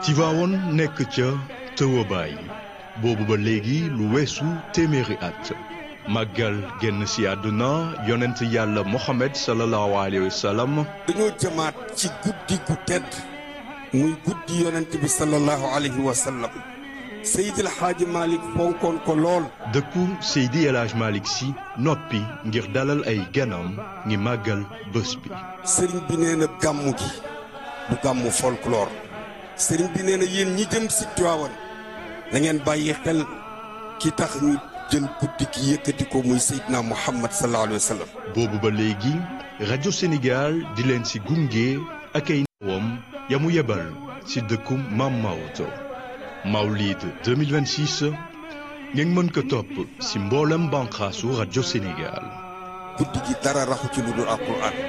Tivaouane nekk ca tëwabaay boobu ba léegi lu weesu téeméeri at màggal génn si àdduna yonent yàlla Mohamed sallallahu alayhi wa sallam dañoo jëmaat ci guddi gu tedd muy guddi yonent bi sallallahu alayhi wa sallam Seydil Xaaji Malick fonkoon ko lool dëkku Seydi El Hadj Malick si noppi ngir dalal ay ganam ngi màggal bés bi sëriñ bi nee na gàmmu gi du gàmmu folklore sëriñ bi nee na yéen ñi jëm si Tiwaawan na ngeen bàyyi xel ki tax ñu jël guddi gi yëkkati ko muy Seydina Muhammad sallallahu alayhi wa sallam boobu ba léegi rajo Sénégal di leen si gunge ak ay ndawam ya mu yebal si dëkku Maam Maodo Mawlid 2026 ngeen mën ko topp si mboolem banqaasu rajo Sénégal guddi gi dara raxu ci lu dul alquran